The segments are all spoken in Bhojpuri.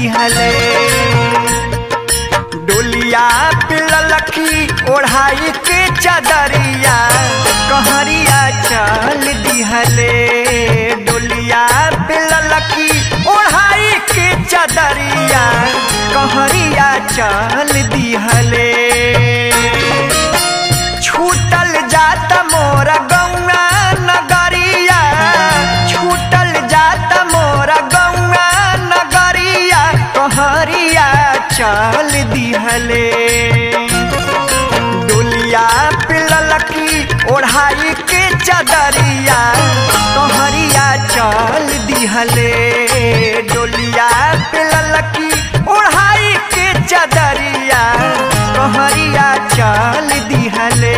दिहले डोलिया पिललखी ओढ़ाई के चदरिया कहरिया चल दिहले डोलिया पिललखी ओढ़ाई के चदरिया कहरिया चल दिहले छूटल जात मोरा गौआ नगरिया छूटल जात मोरा गौआ नगरिया कहरिया चल दिहले डोलिया पिललकी ओढ़ाई के चदरिया कहरिया चल दिहले डोलिया पिललकी ओढ़ाई के चदरिया कहरिया चल दिहले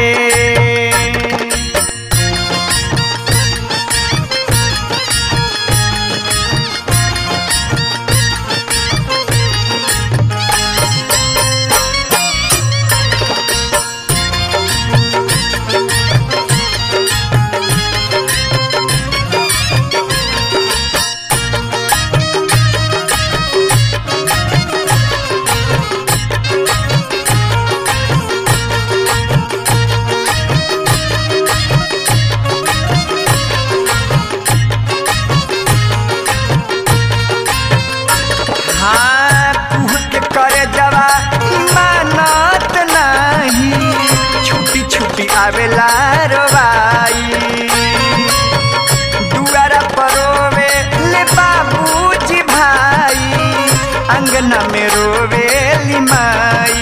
हाँ कुह के करे जवा मानत नहीं छुट्टी छुट्टी आवेला रोवाई दुआरा परोवे ले बाबूजी भाई अंगना में रोवे लिमाई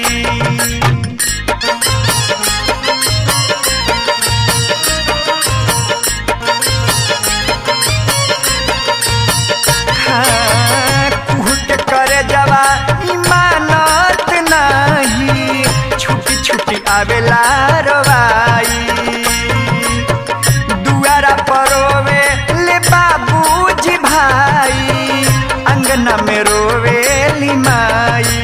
हाँ, कुहट करे जवा इमानत नहीं छुट्टी छुट्टी आवेला रवाई दुआरा परोवे ले बाबूजी भाई अंगना में रोवे लिमाई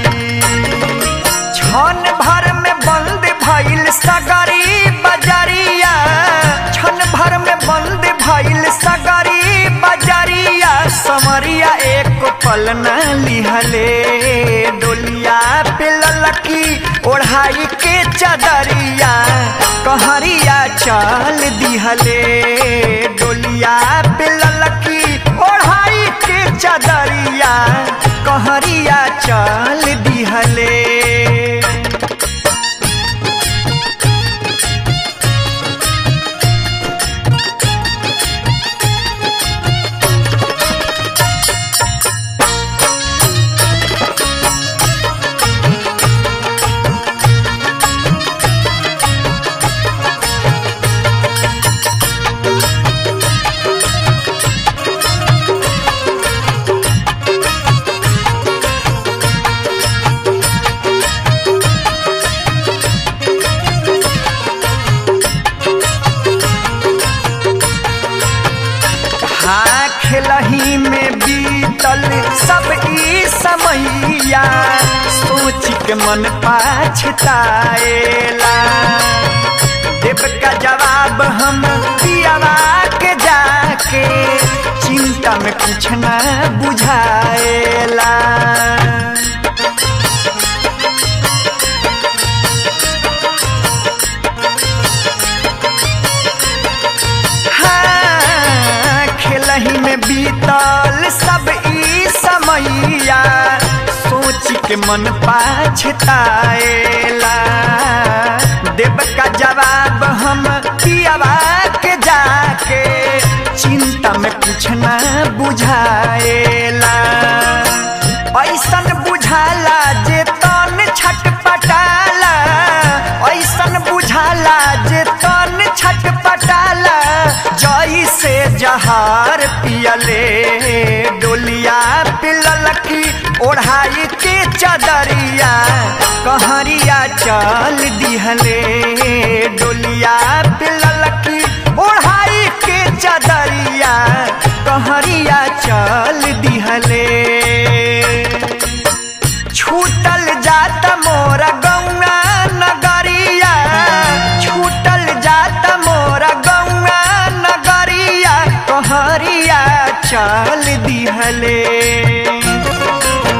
छन भर में बंद भइल सगरी बजरिया छन भर में बंद भइल सगरी बजरिया समरिया एक पल न लिहले डोलिया पिललकी ओढ़ाई के चदरिया कहरिया चल दिहले डोलिया पिललकी ओढ़ाई के चदरिया कहरिया चल दिहले हाँ खेलही में बीतल सब ई समैया सोच के मन पाछताएला देव का जवाब हम पियावा के जाके चिंता में कुछ न बुझाएला हाँ, खेलही में बीतल सब ई समैया सोच के मन पाछताएला देव का जवाब हम पियावा के जाके चिंता में कुछ न बुझाएला ऐसन बुझाला जे तन छटपटाला ऐसन बुझाला जे तन छटपटाला जई से जहार पियले डोलिया पिललकी ओढ़ाई के चदरिया कहरिया चल दिहले डोलिया पिललकी ओढ़ाई के चदरिया कहरिया चल दिहले छूटल जात मोरा गौआ नगरिया छूटल जात मोरा गौआ नगरिया कहरिया चल दिहले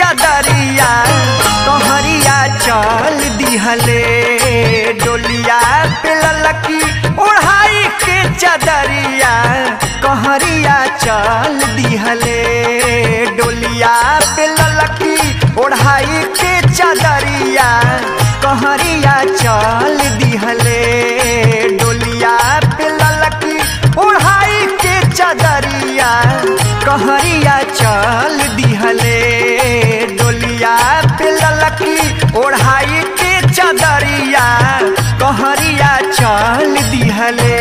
चदरिया कहरिया चल दिहले डोलिया पे ललकी ओढ़ाई के चदरिया कहरिया चल दिहले डोलिया पे ललकी ओढ़ाई के चदरिया कहरिया चल दिहले डोलिया पे ललकी ओढ़ाई के चदरिया कहरिया चल दिहले डोलिया पे ललकी ओढ़ाई के चदरिया कहरिया चल दिहले